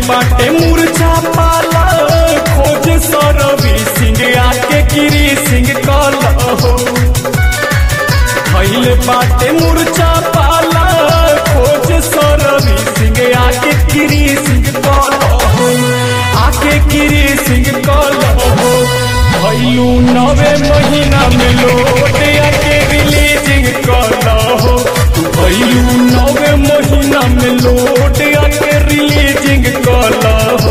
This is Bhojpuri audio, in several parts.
बाटे मूर्छा पाला खोज सरवी सिंह आके गिरी सिंह कल हो भैल बाटे मूर्छा पाला खोज सरवी सिंह आके गिरी सिंह कल हो आके गिरी सिंह कल हो भैलू नवे महीना में लोट आके रिलीजिंग कल हो भैलू नवे महीना में लोट आके रिलीजिंग कल हो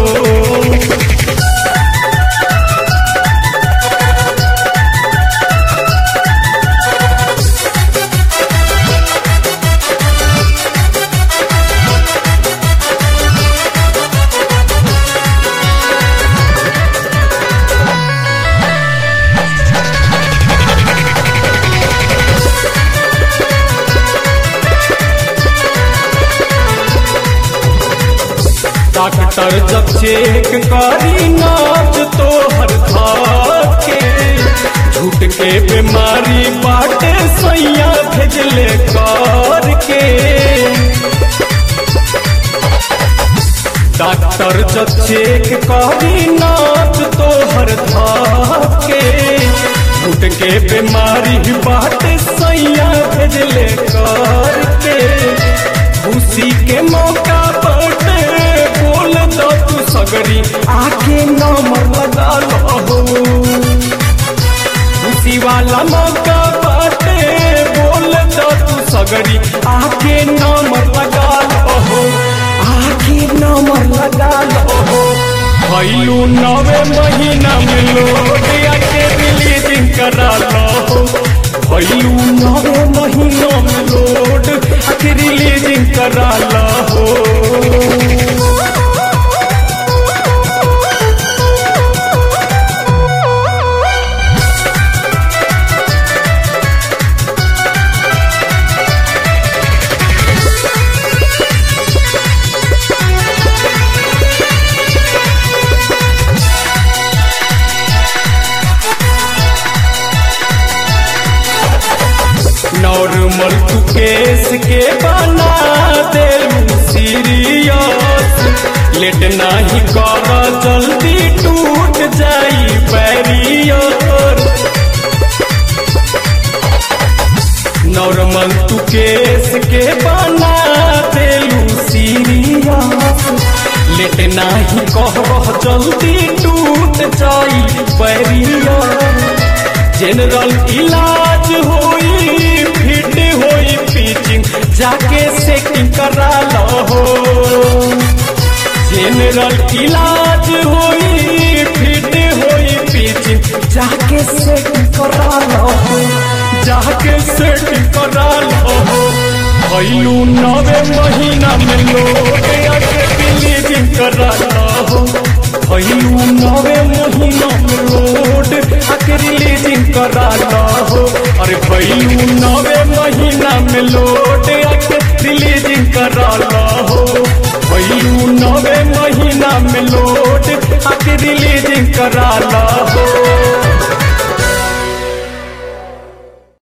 डॉक्टर जब चेक करी नाच तो हर के झूठ के बीमारी बाटे सैया भेजले कर के डॉक्टर जब चेक करी नाच तो हर के झूठ के बीमारी बाटे सैया भेजले कर के खुशी के मौका बाटे बोल दो तू सगरी आके नंबर लगा लो खुशी वाला मौका बाटे बोल दो तू सगरी आके नंबर लगा लो आके नंबर लगा लो भैलू नवे महीना में लोग आके रिलीजिंग करा लो भैलू नवे महीना में लोड आके रिलीजिंग करा लो नॉर्मल तू केस के बना दे सीरियस लेट नहीं कर जल्दी टूट जाई बैरियर नॉर्मल तू केस के बना दे सीरियस लेट नहीं कर जल्दी टूट जाई बैरियर जनरल इलाज होई फिट होई पिचिंग जाके सेटिंग करा लो जनरल इलाज होई फिट होई पिचिंग जाके सेटिंग करा लो जाके सेटिंग करा लो भैलू नवे महीना में लोग आके रिलीजिंग करा लो भैलू नवे महीना में लोड आके रिलीजिंग करा लो अरे भैलू नवे महीना में लोड आके रिलीजिंग करा लो भैलू नवे महीना में लोड आके रिलीजिंग करा लो